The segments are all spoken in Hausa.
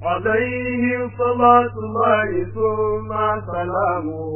عليه صلاة الله ثم سلامه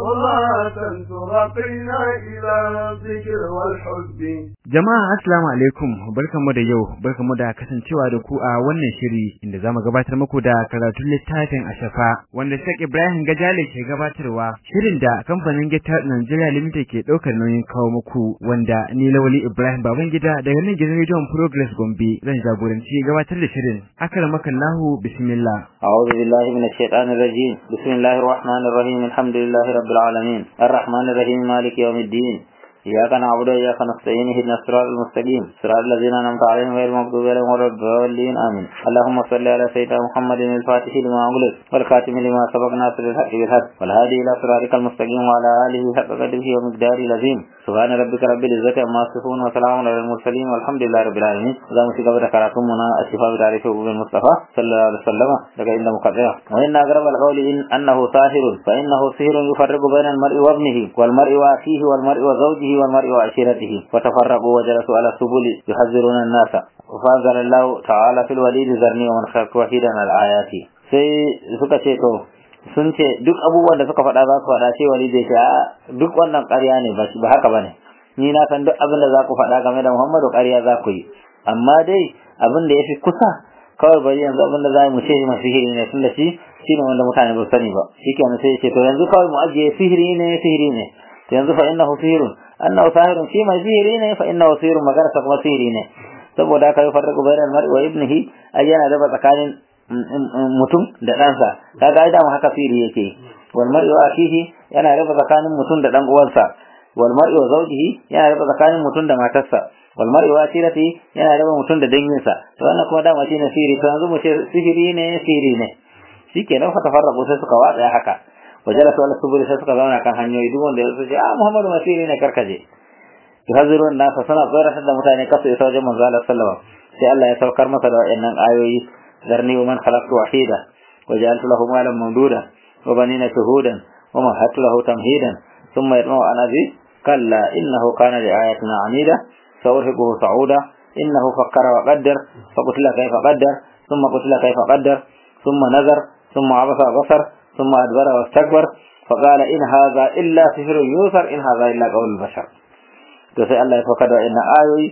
صلاة ترقينا إلى الذكر والحب Jama'a assalamu alaikum barkamu da yau barkamu da kasancewa da ku a wannan shiri inda zamu gabatar muku da karatun littafin Ashafa wanda Sheikh Ibrahim Gajale ke gabatarwa shirin da kamfanin Gita Nigeria Limited ke daukar nauyin kawo muku wanda ni Lawali Ibrahim Babangida daga nan gidan Radio Progress Gombe zan jagoranci gabatar da shirin akramakallahu bismillah أعوذ بالله من الشيطان الرجيم بسم الله الرحمن الرحيم الحمد لله رب العالمين الرحمن الرحيم مالك يوم الدين إياك نعبد وإياك نستعين اهدنا الصراط المستقيم صراط الذين أنعمت عليهم غير المغضوب عليهم ولا الضالين آمين اللهم صل على سيدنا محمد الفاتح لما أغلق والخاتم لما سبق ناصر الحق بالحق والهادي إلى صراطك المستقيم وعلى آله حق قدره ومقداره العظيم سبحان ربك رب العزة عما يصفون وسلام على المرسلين والحمد لله رب العالمين إذا مسك بدر كراتمنا الشفاء بتعريف أبو المصطفى صلى الله عليه وسلم لك عند مقدرة وإن أقرب القول إن أنه ساحر فإنه سحر يفرق بين المرء وابنه والمرء وأخيه والمرء وزوجه والمرء وعشيرته وتفرقوا وجلسوا على السبل يحذرون الناس وفانزل الله تعالى في الوليد ذرني ومن خلق وحيدا الآيات sai suka ce to sun ce duk abubuwan da suka faɗa za su faɗa ce wali zai ce a duk wannan ƙarya ne ba haka bane ni na san duk abin da za ku faɗa game da Muhammadu ƙarya za ku yi amma dai abin da ya fi kusa kawai bari yanzu abin da za mu ce ma sihiri ne tun da shi shi ne wanda mutane ba sani ba shi kenan sai ya ce to yanzu kawai mu ajiye sihiri ne sihiri ne to yanzu fa innahu sihirun annahu sahirun shi mai sihiri ne fa innahu sihirun magana ta kuma sihiri ne saboda haka ya farraku bainal mar'i wa ibnihi ai yana raba tsakanin mutum da ɗansa kaga ai dama haka sihiri yake wal mar'i wa akhihi yana raba tsakanin mutum da dan uwansa wal mar'i wa zawjihi yana raba tsakanin mutum da matarsa wal mar'i wa asirati yana raba mutum da danginsa to wannan kuma dama shine sihiri to yanzu mu ce sihiri ne sihiri ne shikenan fa tafarraqu sai suka watsa haka wajalasu ala subul sai suka zauna kan hanyoyi duk wanda ya ce a Muhammadu masiri ne karkaje yuhazirun nasa sana tsoratar da mutane kasu isa wajen manzo Allah sallallahu sai Allah ya saukar masa da wayannan ayoyi ذرني ومن خلقت وحيدا وجعلت له مالا ممدودا وبنين شهودا ومهدت له تمهيدا ثم يطمع أن أزيد كلا إنه كان لآياتنا عنيدا سأرهقه صعودا إنه فكر وقدر فقتل كيف قدر ثم قتل كيف قدر ثم نظر ثم عبس وبصر ثم أدبر واستكبر فقال إن هذا إلا سحر يوثر إن هذا إلا قول البشر تسأل الله فقد إن آيوي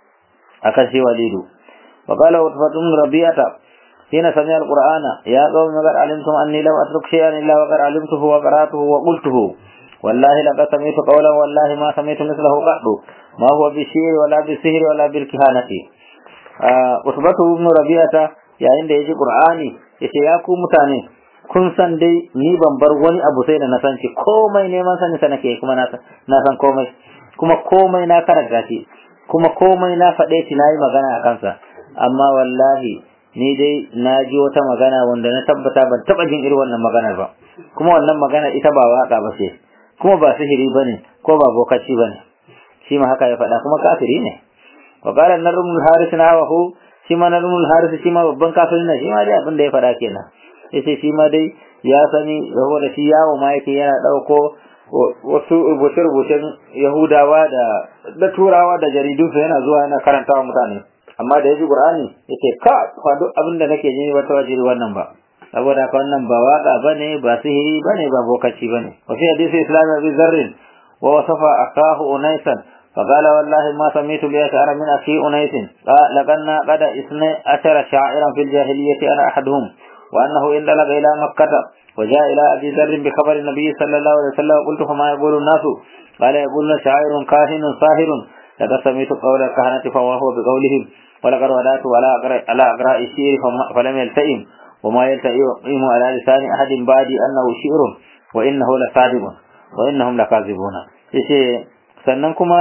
أكشي وليدو وقال عتبة بن ربيعة حين سمع القرآن يا قوم قد علمتم أني لم أترك شيئا إلا وقد علمته وقرأته وقلته والله لقد سمعت قولا والله ما سمعت مثله قط ما هو بالشير ولا بالسهر ولا بالكهانة عتبة بن ربيعة يا عند يجي قرآني yace ya ku mutane kun san dai ni ban bar wani abu sai da na san shi komai neman sani sa nake kuma na san komai kuma komai na karanta shi kuma komai na faɗe shi na yi magana a kansa amma wallahi ni dai na ji wata magana wanda na tabbata ban taɓa jin irin wannan maganar ba kuma wannan magana ita ba waka ba ce kuma ba sihiri ba ne ko ba bokaci ba ne shi ma haka ya faɗa kuma kafiri ne wa qala narmul haris na wahu shi ma narmul haris shi ma babban kafiri ne shi ma dai abin da ya faɗa kenan yace shi ma dai ya sani saboda shi yawo ma yake yana ɗauko wasu rubuce-rubucen Yahudawa da da Turawa da jaridunsu yana zuwa yana karantawa mutane amma da ya ji Qur'ani yace ka ba duk abin da nake ji wata wajiri wannan ba saboda ka wannan ba waka bane ba sihiri bane ba bokaci bane wa fi hadisi islam bi zarrin wa wasafa akahu unaisan فقال والله ما سميت بأشعر من أخي أنيس لقنا قد اثني عشر شاعرا في الجاهلية أنا أحدهم وأنه انطلق إلى مكة وجاء إلى أبي ذر بخبر النبي صلى الله عليه وسلم قلت فما يقول الناس قال يقولون شاعر كاهن ساهر لقد سمعت قول الكهنة فما هو بقولهم ولقد ودعت على أقراء الشعر فلم يلتئم وما يلتئم على لسان أحد بعد أنه شعر وإنه لصادق وإنهم لكاذبون sannan kuma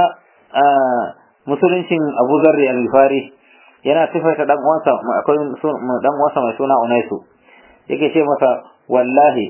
musuluncin Abu Zarri al-Ghifari yana sifaita dan uwansa akwai dan uwansa mai suna Unaisu yake ce masa wallahi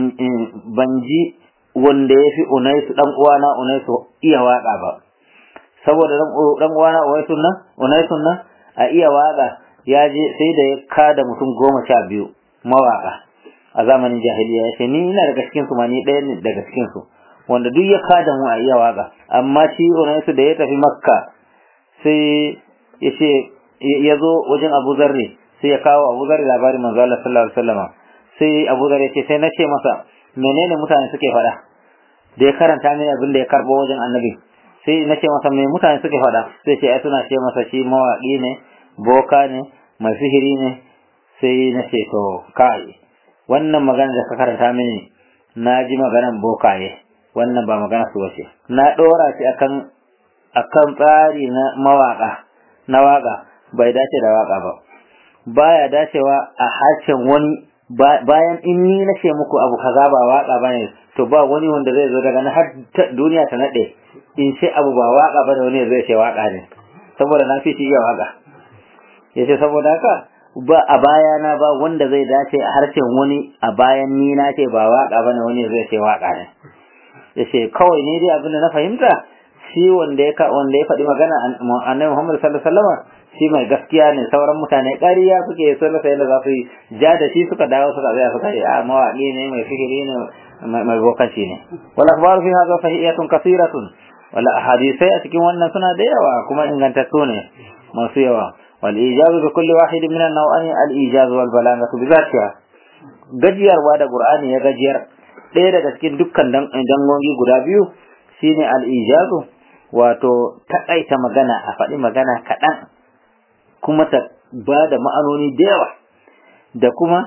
ban ji wanda ya fi Unaisu dan uwana Unaisu iya waka ba saboda dan uwana Unaisu nan Unaisu nan a iya waka ya je sai da ya kada mutum goma sha biyu mawaka a zamanin jahiliya ya ce ni ina daga cikin su ma ni ɗaya ne daga cikin su wanda duk ya kada mu a iya waka amma shi Unaisu da ya tafi Makka sai ya ce ya zo wajen Abu Zarri sai ya kawo Abu Dharr labarin manzo Allah sallallahu alaihi wasallam sai Abu Dharr ya ce sai na ce masa menene mutane suke faɗa da ya karanta mini abin da ya karbo wajen annabi sai na ce masa me mutane suke faɗa sai ce ai suna ce masa shi mawaƙi ne boka ne mai sihiri ne sai na ce to kai wannan magana da ka karanta mini na ji maganan bokaye wannan ba magana su wace na ɗora shi akan akan tsari na mawaƙa na waƙa bai dace da waƙa ba baya dacewa a harshen wani bayan in ni na ce muku abu kaza ba waƙa bane to ba wani wanda zai zo daga na har duniya ta nade in ce abu ba waƙa bane wani zai ce waƙa ne saboda na fi shi iya waƙa yace saboda haka ba a bayana ba wanda zai dace a harshen wani a bayan ni na ce ba waka bane wani zai ce waka ne yace kawai ne dai abin da na fahimta shi wanda ya wanda ya faɗi magana annabi Muhammad sallallahu alaihi wasallam shi mai gaskiya ne sauran mutane ƙarya suke so na da za su ja da shi suka dawo suka tsaya suka ce a mawaƙi ne mai fikiri ne mai bokanci ne wal akhbaru fi hadha sahihiyatun kathiratun wala ahadithai a cikin wannan suna da yawa kuma ingantattu ne masu yawa والإيجاز بكل واحد من النوعين الإيجاز والبلاغة بذاتها gajiyarwa da Qur'ani ya gajiyar ɗaya daga cikin dukkan dangogi guda biyu shine al-ijazu wato taƙaita magana a faɗi magana kaɗan kuma ta ba da ma'anoni da yawa da kuma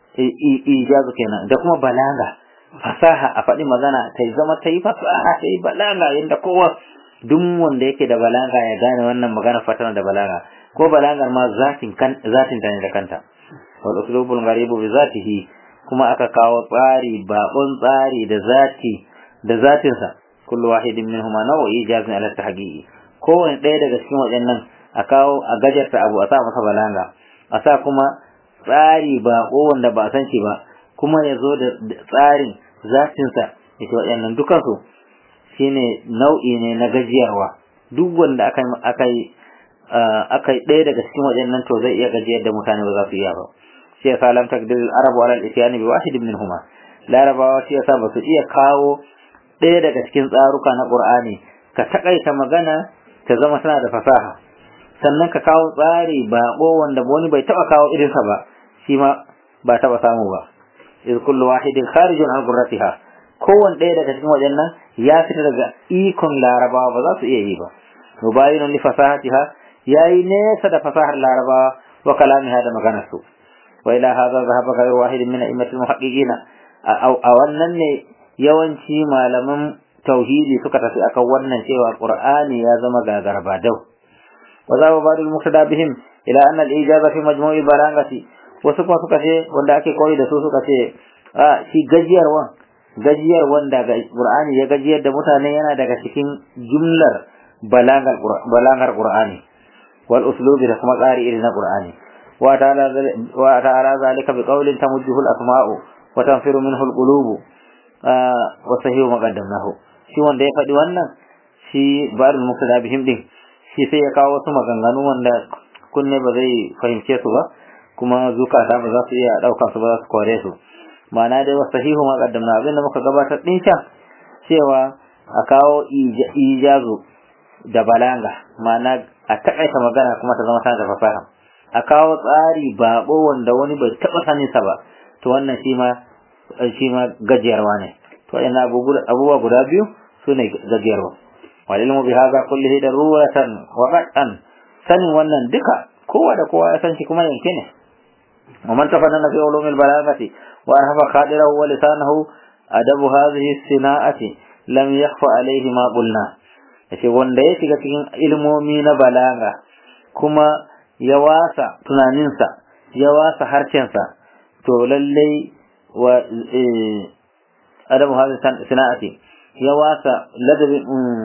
ijazu kenan da kuma balaga fasaha a faɗi magana ta zama ta yi fasaha ta yi balaga yadda kowa duk wanda yake da balaga ya gane wannan magana fatana da balaga ko balagar ma zatin kan zatin ta ne da kanta wal uslubul gharibu bi zatihi kuma aka kawo tsari babon tsari da zati da zatin sa kullu wahidin minhuma nawa ijazin ala tahqiqi kowane ɗaya daga cikin waɗannan a kawo a gajarta abu a sa masa balaga a sa kuma tsari bako wanda ba san shi ba kuma ya zo da tsarin zatin sa ita waɗannan dukansu shine nau'i ne na gajiyarwa duk wanda aka aka yi aka yi ɗaya daga cikin waɗannan to zai iya gajiyar da mutane ba za su iya ba shi yasa lam takdir al-arab ala al-isyani bi wahid minhuma larabawa shi yasa ba su iya kawo ɗaya daga cikin tsaruka na qur'ani ka takaita magana ta zama tana da fasaha sannan ka kawo tsari baƙo wanda wani bai taɓa kawo irinsa ba shi ma ba taɓa samu ba iz kullu wahidin kharijun an qurratiha kowanne ɗaya daga cikin waɗannan ya fita daga ikon larabawa ba za su iya yi ba mubayinun li fasahatiha yayi nesa da fasahar larabawa wa kalamiha da maganar su wa ila hadha dhahaba ghayru wahid min a'immatil muhaqqiqina a wannan ne yawanci malaman tauhidi suka tafi akan wannan cewa qur'ani ya zama gagarba dau wa za ba ba'dul muqtada bihim ila anna al-ijaza fi majmu'i balagati wasu kuma suka ce wanda ake koyi da su suka ce a shi gajiyarwan gajiyar wanda qur'ani ya gajiyar da mutane yana daga cikin jumlar balagar balagar qur'ani wal uslubi da kuma tsari irin na qur'ani wa ta'ala wa ta'ala zalika bi qawlin tamujjuhu al-asma'u wa tanfiru minhu al-qulubu wa sahihu maqaddamnahu shi wanda ya faɗi wannan shi barul muqtada bihim din shi sai ya kawo wasu maganganu wanda kunne ba zai fahimce su ba kuma zukata ba za su iya ɗauka su ba za su kore su ma'ana dai wa sahihu maqaddamna abin da muka gabatar din can cewa a kawo ijazu da balanga ma'ana a takaita magana kuma ta zama tana da fasaha a kawo tsari baƙo wanda wani bai taɓa saninsa ba to wannan shi ma shi ma gajiyarwa ne to ina abubuwa guda biyu su ne gajiyarwa wal ilmu bi hadha kullihi daruratan wa qatan sanin wannan duka kowa da kowa ya san shi kuma yanke ne wa man tafanna fi ulumil balagati wa arhafa khadirahu wa lisanahu adabu hadhihi sina'ati lam yakhfa alayhi ma qulna yace wanda ya shiga cikin ilmomi na balaga kuma ya wasa tunaninsa ya wasa harshensa to lallai wa adabu hadhihi sina'ati ya wasa ladabi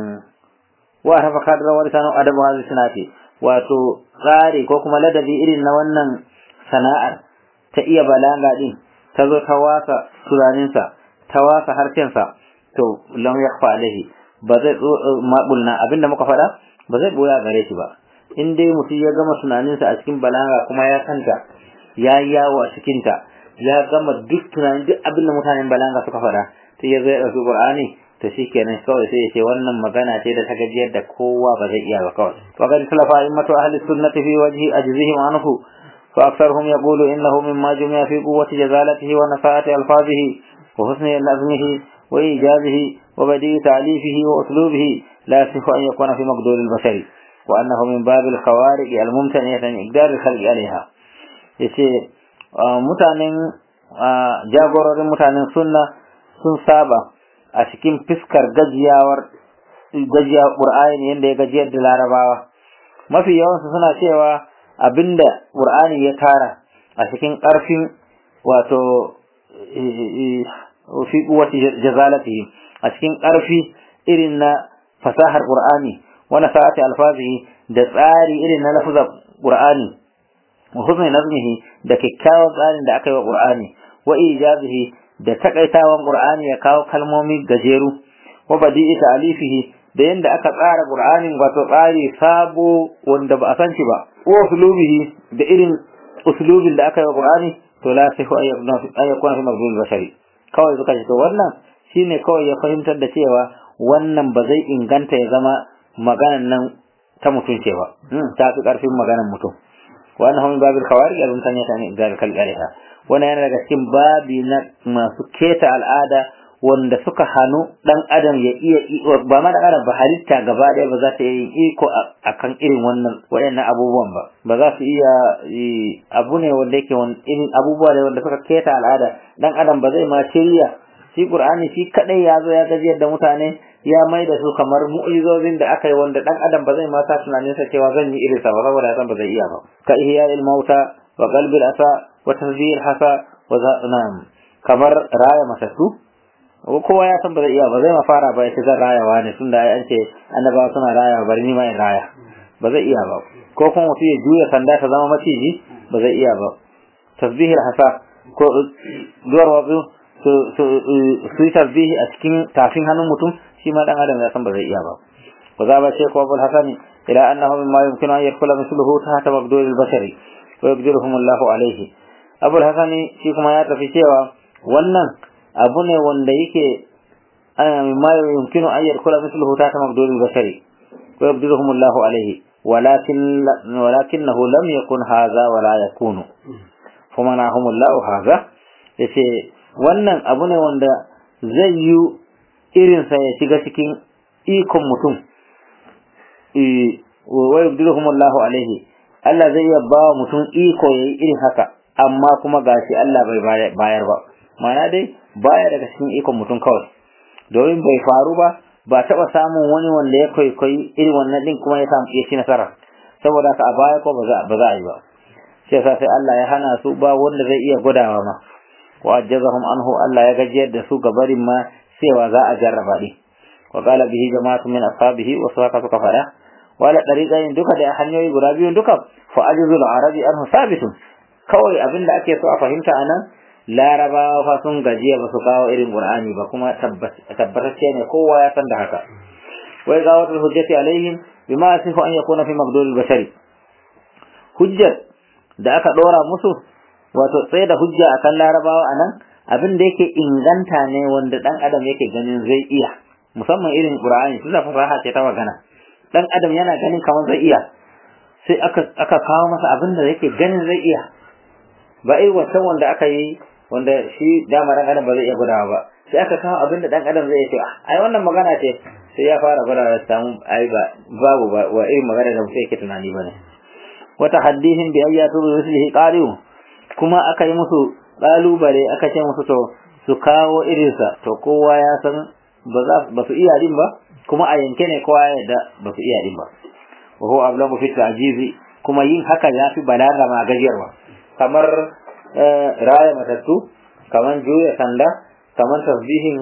wa rafa kadra wa lisanu adabu hadhihi sina'ati wato tsari ko kuma ladabi irin na wannan sana'ar ta iya balaga din ta zo ta wasa tunaninsa ta wasa harshensa to lam yakfa alaihi ba zai mabulna abinda muka faɗa ba zai boya gare shi ba in dai mutum ya gama tunaninsa a cikin balaga kuma ya kanta ya yawo a cikinta ya gama duk tunanin duk abin da mutanen balanga suka faɗa sai ya zai ɗauki qur'ani to shikenan kawai sai ya ce wannan magana ce da ta gajiyar da kowa ba zai iya ba kawai wa qad salafa immatu ahli sunnati fi wajhi ajzihim anhu فأكثرهم يقول إنه مما جمع في قوة جزالته ونفاءة ألفاظه وحسن نظمه وإيجازه وبديع تأليفه وأسلوبه لا يصح أن يكون في مقدور البشر وأنه من باب الخوارق الممتنعة عن إقدار الخلق عليها yace mutanen jagororin mutanen sunna sun saba a cikin fiskar gajiyawar gajiyar Qur'ani yanda ya gajiyar da Larabawa mafi yawansu suna cewa abinda Qur'ani ya tara a cikin ƙarfin wato fi quwwati jazalatihi a cikin ƙarfi irin na fasahar Qur'ani wa nasa'ati alfazihi da tsari irin na lafuzar Qur'ani wa husni nazmihi da kyakkyawan tsarin da aka yi wa Qur'ani wa ijazihi da takaitawan Qur'ani ya kawo kalmomi gajeru wa badi'i ta'alifihi da yanda aka tsara Qur'anin wato tsari sabo wanda ba a san shi ba wa uslubihi da irin uslubin da aka yi wa Qur'ani to la sai ko ayyakuna fi mabdul bashari kawai suka ce to wannan shine kawai ya fahimtar da cewa wannan ba zai inganta ya zama maganan nan ta mutum ce ba ta fi karfin maganan mutum wa annahu min babil khawarij al mutane ta ne ga kalkariha wannan yana daga cikin babi na masu keta al'ada wanda suka hannu dan adam ya iya ba ma da adam ba halitta gaba ɗaya ba za ta yi iko akan irin wannan waɗannan abubuwan ba ba za su iya abu ne wanda yake irin abubuwa ne wanda suka keta al'ada dan adam ba zai ma shirya shi qur'ani shi kadai ya zo ya gajiyar da mutane ya mai da su kamar mu'izozin da aka yi wanda dan adam ba zai ma sa tunanin sa cewa zan yi irin sa ba saboda ya san ba zai iya ba ka ihya'il mauta wa qalbil asa wa tazbih hasa wa za'nam kamar raya matattu kowa ya san ba zai iya ba zai ma fara ba yace zan rayawa ne tunda ai an ce annabawa suna rayawa bari ni ma in raya ba zai iya ba ko kuma mutum ya juya sanda ta zama maciji ba zai iya ba tasbihil hasa ko duwar wasu su yi tasbihi a cikin tafin hannun mutum shi ma dan adam ya san ba zai iya ba wa za ba ce ko abul hasani ila annahu mimma yumkinu an yakula mithluhu tahta mabdul al-bashari wa yaqdiruhum Allah alayhi abul hasani shi kuma ya tafi cewa wannan abu ne wanda yake mimma yumkinu an yakula mithluhu tahta mabdul al-bashari wa yaqdiruhum Allah alayhi ولكن ولكنه لم يكن هذا ولا يكون فمنعهم الله هذا yace wannan abu ne wanda zai yi irinsa ya shiga cikin ikon mutum wa yabdiluhum Allahu alaihi Allah zai iya ba mutum iko yayi irin haka amma kuma gashi Allah bai bayar ba ma'ana dai baya daga cikin ikon mutum kawai domin bai faru ba ba taɓa samun wani wanda ya kwaikwayi irin wannan din kuma ya samu ya ci nasara saboda haka a baya ko ba za a yi ba sai sai Allah ya hana su ba wanda zai iya gudawa ma wa ajazahum anhu Allah ya gajiyar da su gabarin ma cewa za a jarraba din wa qala bihi jama'atu min ashabihi wa saka suka fada wala dariqain duka da hanyoyi guda biyu duka fa ajzul arabi anhu sabitun kawai abinda ake so a fahimta anan larabawa fa sun gajiya ba su kawo irin qur'ani ba kuma tabbatacce ne kowa ya san da haka wai gawatul hujjati alaihim bima yasifu an yakuna fi maqdul bashari hujjat da aka dora musu wato tsaye da hujja akan larabawa anan abin da yake inganta ne wanda dan adam yake ganin zai iya musamman irin qur'ani tunda fasaha ce ta magana dan adam yana ganin kamar zai iya sai aka aka kawo masa abin da yake ganin zai iya ba ai wancan wanda aka yi wanda shi dama dan adam ba zai iya gudawa ba sai aka kawo abin da dan adam zai ce ai wannan magana ce sai ya fara gudawa da samu ai ba babu ba wa irin magana da mutum yake tunani bane wata haddihin bi ayyatu ruslihi qaliu kuma aka yi musu kalubale aka ce musu to su kawo irinsa to kowa ya san ba za ba su iya din ba kuma a yanke ne kowa ya da ba su iya din ba wa huwa ablagu fi ta'jizi kuma yin haka ya fi balaga ma gajiyarwa kamar raya matattu kamar juya sanda kamar tasbihin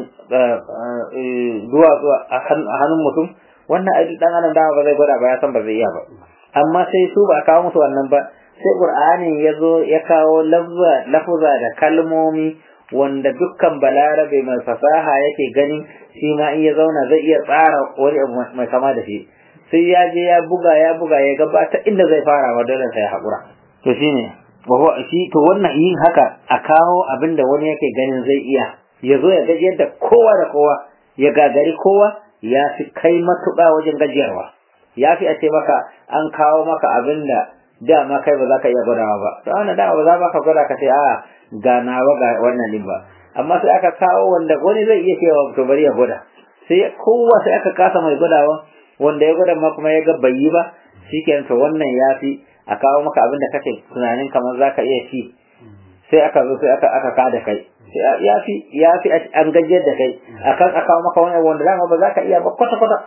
duwatsu a hannun mutum wannan aiki dan adam dama ba zai gwada ba ya san ba zai iya ba amma sai su ba kawo musu wannan ba sai qur'ani ya zo ya kawo lafuza da kalmomi wanda dukkan balarabe mai fasaha yake ganin shi ma in ya zauna zai iya tsara wani abu mai kama da shi sai ya je ya buga ya buga ya gabata inda zai fara wa dole sai haƙura to shine wa shi to wannan yin haka a kawo abin da wani yake ganin zai iya ya zo ya gaji yadda kowa da kowa ya gagari kowa ya fi kai matuƙa wajen gajiyarwa ya fi a ce maka an kawo maka abin da dama kai ba za ka iya gwadawa ba to wannan dama ba za ba ka gwada ka ce a ga nawa ga wannan din ba amma sai aka kawo wanda wani zai iya cewa to bari ya gwada sai kowa sai aka kasa mai gwadawa wanda ya gwada ma kuma ya ga bai yi ba shikenan to wannan ya fi a kawo maka abin da kake tunanin kamar za ka iya ci sai aka zo sai aka aka kada kai ya fi ya fi an gajiyar da kai akan a kawo maka wani wanda dama ba za ka iya ba kwata kwata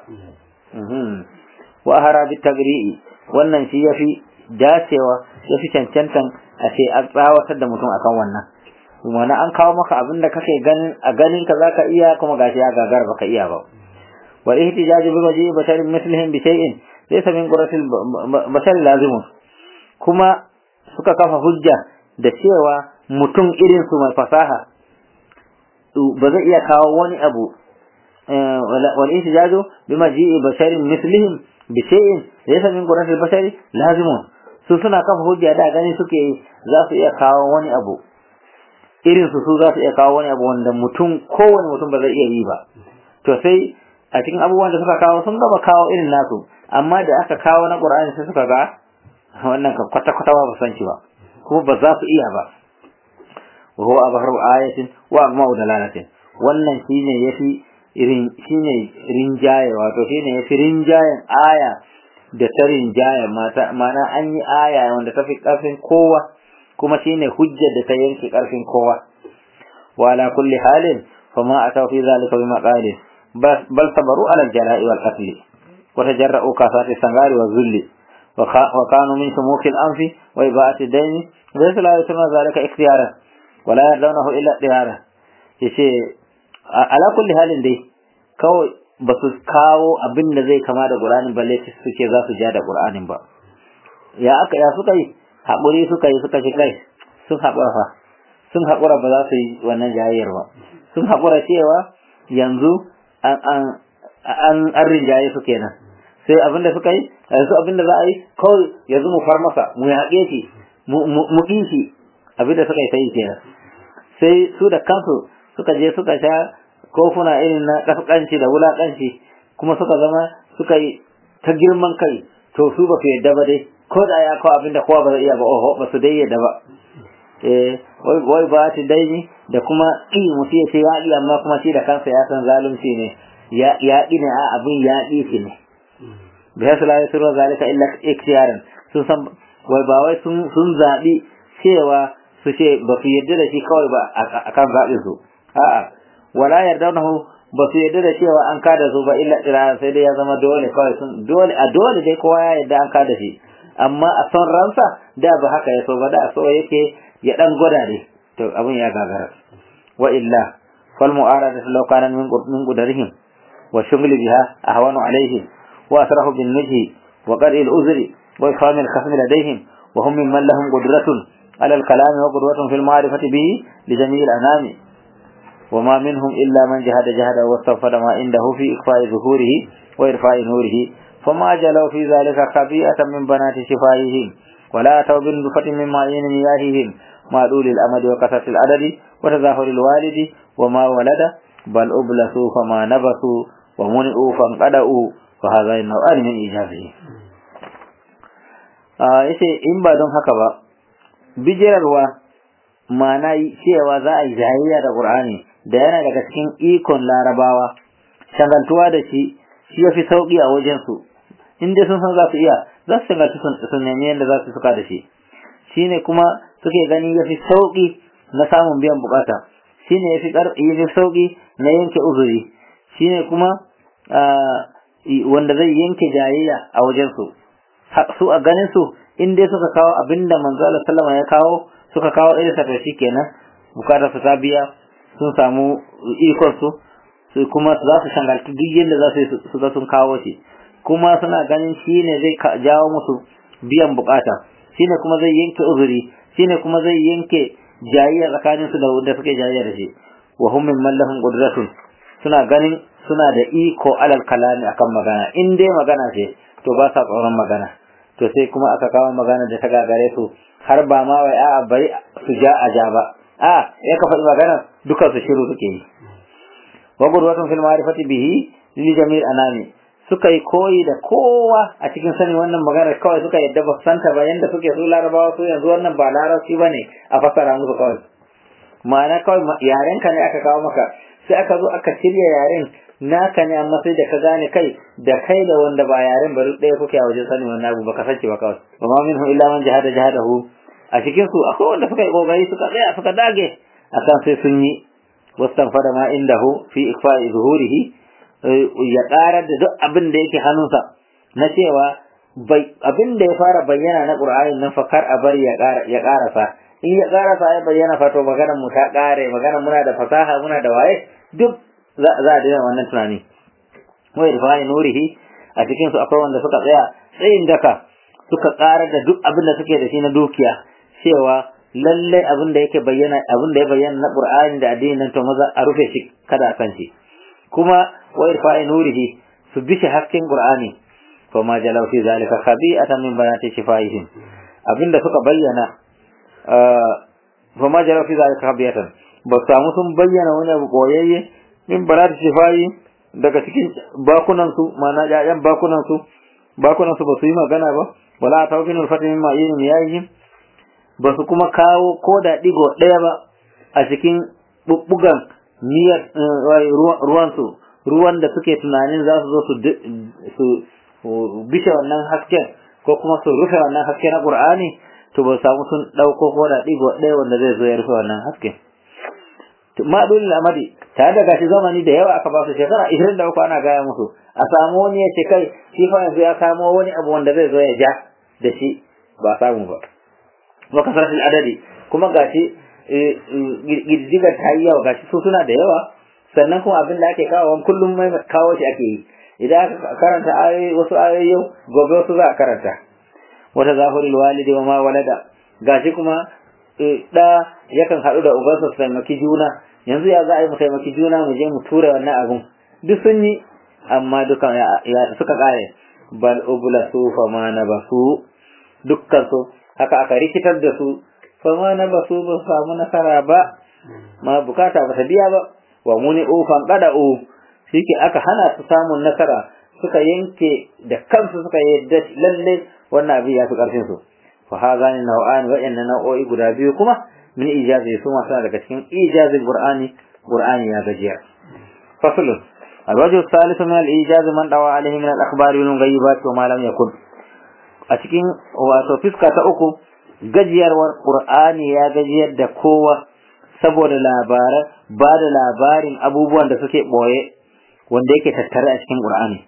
wa hara bi tagri'i wannan shi ya fi dacewa ya fi cancantan a ce an tsawatar da mutum akan wannan wani an kawo maka abin da kake ganin a ganin ka za ka iya kuma gashi ya gagar baka iya ba wal ihtijaju bi waji basharin mislihim bi shay'in laysa min quratil bashar lazimun kuma suka kafa hujja da cewa mutum irin su mai fasaha ba zai iya kawo wani abu wal ihtijaju bi maji'i basharin mislihim bi shay'in laysa min quratil bashari lazimun su suna kafa hujja da gani suke za su iya kawo wani abu irin su su za su iya kawo wani abu wanda mutum kowane mutum ba zai iya yi ba to sai a cikin abubuwan da suka kawo sun gaba kawo irin nasu amma da aka kawo na qur'ani sai suka ga wannan ka kwata kwata ba san shi ba kuma ba za su iya ba wa huwa abharu ayatin wa agma'u dalalatin wannan shine yafi irin shine rinjaye wato shine yafi rinjayen aya da ta rinjaye mata mana an yi aya wanda ta fi karfin kowa kuma shine hujjar da ta yanke karfin kowa wa ala kulli halin fama ataw fi zalika bima qalin bal sabaru ala al-jala'i wal qatl wa tajarra'u kasati sangari wa zulli wa kanu min sumuki al-anfi wa ibati dayni laysa la yusma zalika ikhtiyaran wa la yardawnahu illa diyara yace ala kulli halin dai kawai ba su kawo abin da zai kama da Qur'anin balle suke za su ja da Qur'anin ba ya aka ya suka yi haƙuri suka yi suka ci kai sun haƙura fa sun haƙura ba za su yi wannan jayayyar ba sun haƙura cewa yanzu an an an an rinjaye su kenan sai abin da suka yi yanzu abin da za a yi kawai yanzu mu far masa mu yaƙe shi mu ƙi shi abin da suka yi sai kenan sai su da kansu suka je suka sha kofuna irin na ƙasƙanci da wulaƙanci kuma suka zama suka yi ta girman kai to su ba su yadda ba dai ko da ya kawo abin da kowa ba zai iya ba oho ba su dai yadda ba eh wai ba ta daini da kuma ƙi mutum ya ce ya ƙi amma kuma shi da kansa ya san zalunci ne ya ƙi ne a abin ya ƙi shi ne bi hasu la yasuru zalika illa ikhtiyaran sun san wai ba wai sun sun zabi cewa su ce ba su yarda da shi kawai ba akan zaɓin su a'a wala yardaunahu ba su yarda da cewa an kada su ba illa tsira sai dai ya zama dole kawai sun dole a dole dai kowa ya yarda an kada shi amma a son ransa da ba haka ya so ba da so yake ya dan gwada ne to abin ya gagara wa illa fal mu'arada law kana min min qudarihim wa shughli biha ahwanu alaihim wa asrahu bin najhi wa qari al uzri wa ifham al khasm ladayhim wa hum mimman lahum qudratun ala al kalam wa qudratun fil ma'rifati bihi li jami' al anami وما منهم إلا من جهد جهد واستغفر ما عنده في إخفاء ظهوره وإرفاع نوره فما جلوا في ذلك خبيئة من بنات شفائهم ولا أتوا بنفة من معين مياههم ما دول الأمد وكثرة العدد وتظاهر الوالد وما ولد بل أبلسوا فما نبسوا ومنئوا فانقدأوا وهذا النوعان من إيجابه yace in ba don haka ba bijirarwa ma'ana cewa za a yi jayayya da Qur'ani da yana daga cikin ikon larabawa shagaltuwa da shi shi ya fi sauƙi a wajensu in dai sun san za su iya za su shagaltu su nemi yadda za su suka da shi shi ne kuma suke gani ya fi sauƙi na samun biyan bukata shi ne ya fi sauƙi na yanke uzuri shi ne kuma wanda zai yanke jayayya a wajensu su a ganin su in dai suka kawo abinda manzo Allah sallama ya kawo suka kawo irin sa shi kenan bukatar su ta biya sun samu ikon su su kuma za su shangalci duk yadda za su su ga sun kawo shi kuma suna ganin shi ne zai jawo musu biyan bukata shi ne kuma zai yanke uzuri shi ne kuma zai yanke jayayya tsakanin su da wanda suke jayayya da shi wa hum min mallahum qudratun suna ganin suna da iko alal kalami akan magana in dai magana ce to ba sa tsoron magana to sai kuma aka kawo magana da ta gagare su har ba ma wai a'a bari su ja a ja ba a ya ka faɗi magana duka su shiru suke yi wa gudwatun fil ma'rifati bihi li jamil anami suka yi koyi da kowa a cikin sanin wannan magana kawai suka yadda ba santa ba yanda suke su larabawa su yanzu wannan ba larabci ba ne a fasara musu kawai ma'ana kawai yaren ka ne aka kawo maka sai aka zo aka shirya yaren naka ne amma sai da ka gane kai da kai da wanda ba yaren ba duk ɗaya kuke a wajen sanin wannan abu baka sace ba kawai wa ma minhu illa man jahada jahadahu a cikin su akwai wanda suka yi kokari suka tsaya suka dage akan sai sun yi wastanfada ma indahu fi ikfa'i zuhurihi ya ƙarar da duk abin da yake hannunsa na cewa abin da ya fara bayyana na ƙur'ani nan fa kar a bari ya ƙarasa in ya ƙarasa ya bayyana fa to maganar mu ta ƙare maganar muna da fasaha muna da waye duk za a daina wannan tunani wai da fani nurihi a cikin su akwai wanda suka tsaya tsayin daka suka ƙarar da duk abin da suke da shi na dukiya cewa lallai abin da yake bayyana abin da ya bayyana na ƙur'ani da addinin nan to maza a rufe shi kada a san shi kuma wa irfa'i nurihi su bishi hasken qur'ani fa ma jalaw fi zalika khabi'atan min banati shifaihim abinda suka bayyana fa ma jalaw fi zalika khabi'atan ba samu sun bayyana wani abu koyayye min banati shifai daga cikin bakunan su mana ƴaƴan bakunan su bakunan su ba su yi magana ba wala tawfin al-fatin min ma'in yayihim ba su kuma kawo ko da digo ɗaya ba a cikin bubbugan niyyar ruwansu ruwan da suke tunanin za su zo su bishe wannan hasken ko kuma su rufe wannan haske na Qur'ani to ba samu sun dauko ko da digo ɗaya wanda zai zo ya rufe wannan hasken ma dole amadi tare da gashi zamani da yawa aka ba su shekara 23 ana gaya musu a samu wani ya ce kai shi fa yanzu ya samo wani abu wanda zai zo ya ja da shi ba samu ba wa kasaratul adadi kuma gashi girgigar ta yi yawa gashi su suna da yawa sannan kuma abin da ake kawo kullum mai kawo shi ake yi idan aka karanta ayoyi wasu ayoyi yau gobe wasu za a karanta wata zahurul walidi wa ma walada gashi kuma da yakan haɗu da ubansa su taimaki juna yanzu ya za a yi mu taimaki juna mu je mu tura wannan abun duk sun yi amma dukan suka kare bal ubla su fa ma na basu dukkan su haka aka rikitar da su fama na ba su ba samu nasara ba ma bukata ba ta biya ba wa muni ufan kada u shike aka hana su samun nasara suka yanke da kansu suka yadda lalle wannan abin ya fi karfin su fa hadha ni nau'an wa inna nau'o'i guda biyu kuma min ijazi su ma daga cikin ijazin qur'ani qur'ani ya gajiya fasl الوجه الثالث من الإيجاز من روى عليه من الأخبار والمغيبات وما لم يكن أتكين وتفسك تأكو gajiyarwar Qur'ani ya gajiyar da kowa saboda labaran ba da labarin abubuwan da suke boye wanda yake tattare a cikin Qur'ani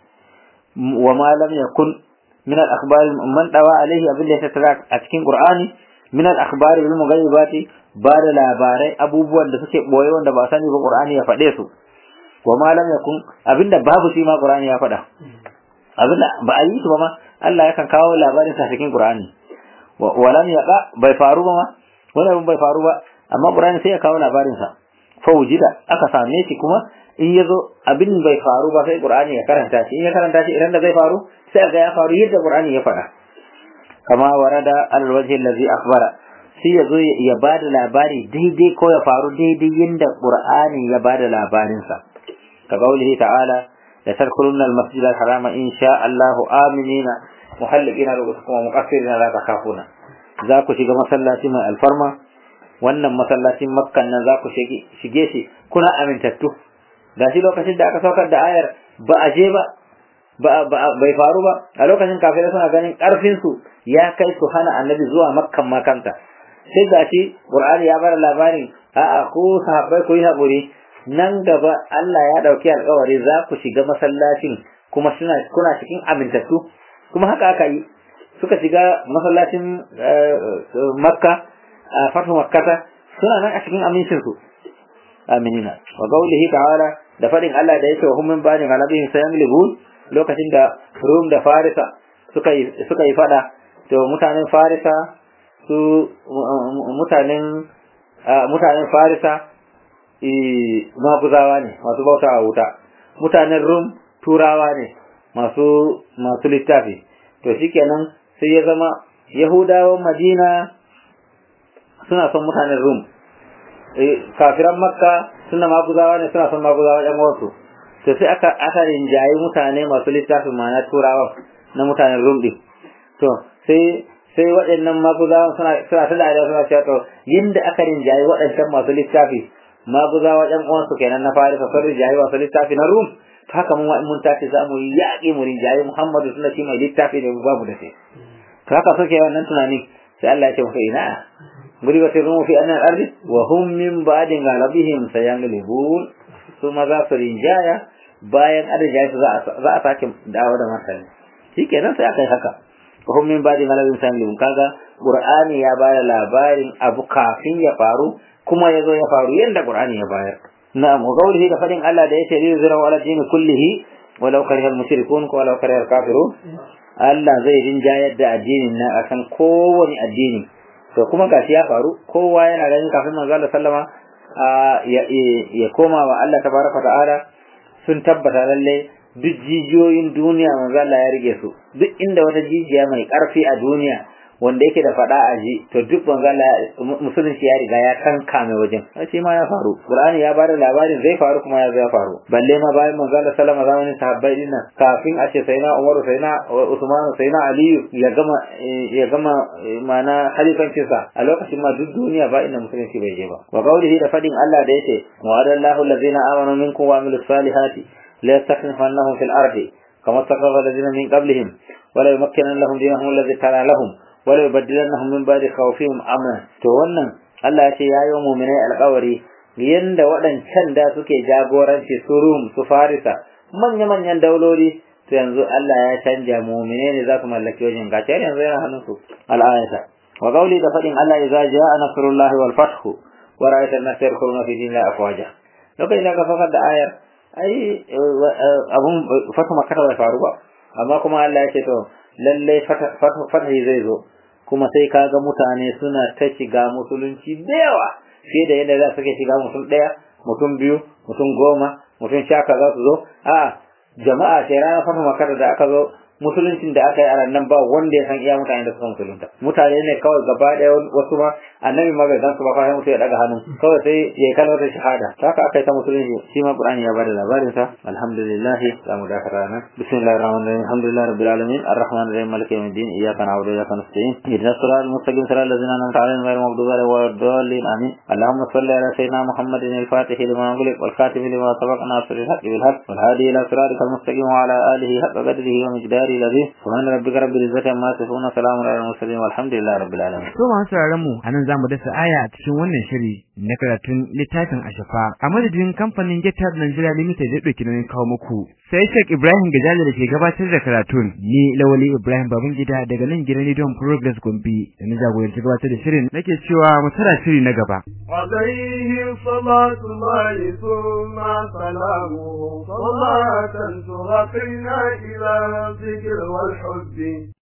wa ma lam yakun min al-akhbar man dawa alaihi abin da ya tattara a cikin Qur'ani min al-akhbar bil mughayyibati ba da labarai abubuwan da suke boye wanda ba sani ba Qur'ani ya faɗe su wa ma lam yakun abinda babu shi ma Qur'ani ya faɗa abinda ba a yi su ba ma Allah yakan kawo labarin sa cikin Qur'ani walam yaqa bai faru ba ma wani abin bai faru ba amma Qur'ani sai ya kawo labarin sa fa wujida aka same shi kuma in yazo abin bai faru ba sai Qur'ani ya karanta shi in ya karanta shi idan da zai faru sai ga ya faru yadda Qur'ani ya faɗa kama warada alwajhi allazi akhbara sai yazo ya bada labari daidai ko ya faru daidai yadda Qur'ani ya bada labarin sa ka qaulihi ta'ala la tadkhulunna al-masjid al-harama insha Allahu aminina muhallikina rubutukum wa muqassirina la takhafuna za ku shiga masallaci mai alfarma wannan masallacin makkan nan za ku shige shi kuna amintattu gashi lokacin da aka saukar da ayar ba a je ba bai faru ba a lokacin kafirai suna ganin karfin su ya kai su hana annabi zuwa makkan makanta sai gashi qur'ani ya bar labarin a'a ku sahabbai ku yi haƙuri nan gaba Allah ya dauki alƙawari za ku shiga masallacin kuma kuna cikin amintattu kuma haka aka yi suka shiga masallacin makka a fatu makkata suna nan a cikin amincin su aminina wa qawlihi ta'ala da fadin Allah da yake wa hum min bani ghalabihim sayaglibun lokacin da Rum da Farisa suka yi suka yi fada to mutanen Farisa su mutanen mutanen Farisa maguzawa ne masu bautawa wuta mutanen Rum turawa ne masu masu littafi to shikenan sai ya zama yahudawan madina suna son mutanen rum kafiran makka suna maguzawa ne suna son maguzawa yan wasu to sai aka aka rinjayi mutane masu littafin ma'ana turawa na mutanen rum din to sai sai waɗannan maguzawan suna suna ta dariya suna cewa to yinda aka rinjayi waɗancan masu littafi maguzawa ɗan uwansu kenan na farisa sun rinjayi masu littafi na rum to haka mun wa'in mun tashi za mu yi yaƙi mu rinjayi muhammadu suna shi mai littafi ne babu da shi to haka suke wannan tunani sai Allah ya ce musu ina ضربت الروم في أن الأرض وهم من بعد غلبهم سيغلبون ثم ذا rinjaya bayan an rinjaye su za a sake dawo da martani shi kenan sai aka yi haka wahum min ba'di ghalabin sayyidun kaga qur'ani ya bada labarin abu kafin ya faru kuma ya zo ya faru yanda qur'ani ya bayar na'am wa qawlihi da fadin Allah da yake li yuzra ala dini kullihi walau karihal mushrikun ko walau karihal kafirun Allah zai rinjayar da addinin na akan kowane addini to kuma gashi ya faru kowa yana ganin kafin manzo Allah sallama ya koma wa Allah tabaraka ta'ala sun tabbata lalle duk jijiyoyin duniya manzo Allah ya rige su duk inda wata jijiya mai karfi a duniya wanda yake da fada a ji to duk manzo Allah musulunci ya riga ya kankame wajen shi ma ya faru Qur'ani ya bada labarin zai faru kuma ya ya faru balle ma bayan manzo Allah sallama zamanin sahabbai din nan kafin a ce sayna Umar sayna Usman sayna Ali ya gama ya gama mana khalifancin sa a lokacin ma duk duniya ba inda musulunci bai je ba wa qawlihi da fadin Allah da yace wa'adallahu allazina amanu minkum wa amilus salihati la yastakhlifannahum fil ardi kama istakhlafa allazina min qablihim ولا يمكنن لهم دينهم الذي ترى لهم wala yubaddilannahum min ba'di khawfihim amna to wannan Allah ya ce ya yi mu'minai alƙawari yanda waɗancan da suke jagoranci su Rum su Farisa manya manyan dauloli to yanzu Allah ya canja mu'minai ne za su mallaki wajen gace yanzu yana hannun su al'ayata wa qawli da fadin Allah idza jaa nasrullahi wal fath wa ra'aita an-nasa yadkhuluna fi dinillahi afwaja lokacin da ka fakar da ayar ai abun fatu makka bai faru ba amma kuma Allah ya ce to lalle fatahi zai zo kuma sai kaga mutane suna ta shiga musulunci da yawa fiye da yadda za su ke shiga mutum ɗaya mutum biyu mutum goma mutum shaka za su zo a jama'a sai ranar fata makar da aka zo musuluncin da aka yi a nan ba wanda ya san iya mutane da suka musulunta mutane ne kawai gaba ɗaya wasu ma annabi ma bai san su ba kawai mutum ya daga hannu kawai sai ya yi kalmar shahada haka aka yi ta musulunci shi ma qur'ani ya bada labarin sa alhamdulillah za mu dakata nan bismillahir rahmanir rahim alhamdulillah rabbil alamin arrahmanir rahim maliki yawmiddin iyyaka na'budu wa iyyaka nasta'in ihdinas siratal mustaqim siratal ladzina an'amta alaihim ghayril maghdubi alaihim waladdallin amin اللهم صل على سيدنا محمد الفاتح لما أغلق والخاتم لما سبق ناصر الحق بالحق والهادي إلى صراطك المستقيم وعلى آله حق قدره ومقداره الذي سبحان ربك رب العزة عما يصفون سلام على المرسلين والحمد لله رب العالمين To masu sauraron mu anan zamu dasa aya a cikin wannan shiri na karatun littafin Ashafa. A madadin kamfanin GitHub Nigeria Limited da dauki nauyin kawo muku. Sai Sheikh Ibrahim Gajali da ke gabatar da karatun. Ni Lawali Ibrahim Babangida daga nan gidan Rediyon Progress Gombe da na jagoranci gabatar da shirin nake cewa mu tara shiri na gaba. عليه صلاة الله ثم سلامه صلاة ترقينا إلى الذكر والحب